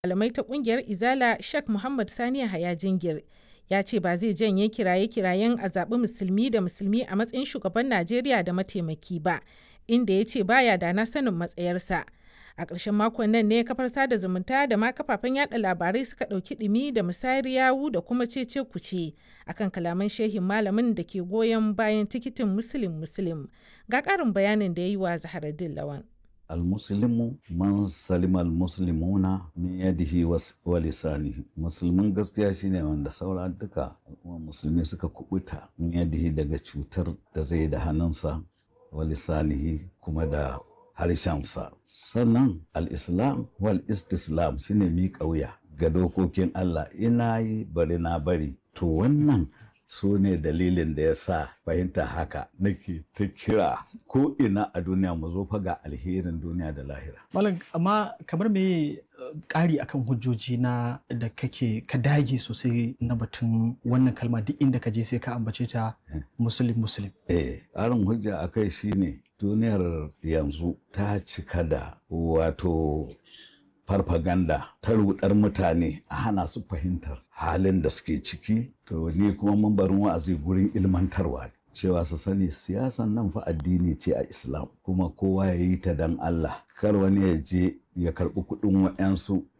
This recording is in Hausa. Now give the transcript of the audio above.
malamai ta kungiyar Izala Sheikh Muhammad Sani Yahaya Jingir ya ce ba zai janye kiraye-kirayen a zaɓi musulmi da musulmi a matsayin shugaban Najeriya da mataimaki ba, inda ya ce baya da na sanin matsayarsa. A ƙarshen makon nan ne kafar sada zumunta da ma kafafen yada labarai suka ɗauki ɗumi da musayar yawu da kuma cece kuce akan kalaman shehin malamin da ke goyon bayan tikitin Muslim Muslim. Ga ƙarin bayanin da ya yi wa Zaharaddin Lawan. almuslimu man salima almuslimuna min yadihi wa lisanihi musulmin gaskiya shine wanda saura duka al'umma musulmi suka kubuta min yadihi daga cutar da zai da hannunsa wa lisanihi kuma da harshensa sannan al-islam wal istislam shine miƙa wuya ga dokokin Allah ina yi bari na bari to wannan su ne dalilin da ya sa fahimta haka nake ta kira ko ina a duniya mu zo ga alherin duniya da lahira. Malam amma kamar me ƙari akan hujjoji na da kake ka dage sosai na batun wannan kalma duk inda ka je sai ka ambace ta musulun musulun. Eh, ƙarin hujja a kai shine duniyar yanzu ta cika da wato farfaganda ta rudar mutane a hana su fahimtar halin da suke ciki to ni kuma mambarin wa'azi gurin ilmantarwa cewa su sani siyasan nan fa addini ce a islam kuma kowa ya yi ta dan Allah kar wani ya je ya karɓi kuɗin wa'yansu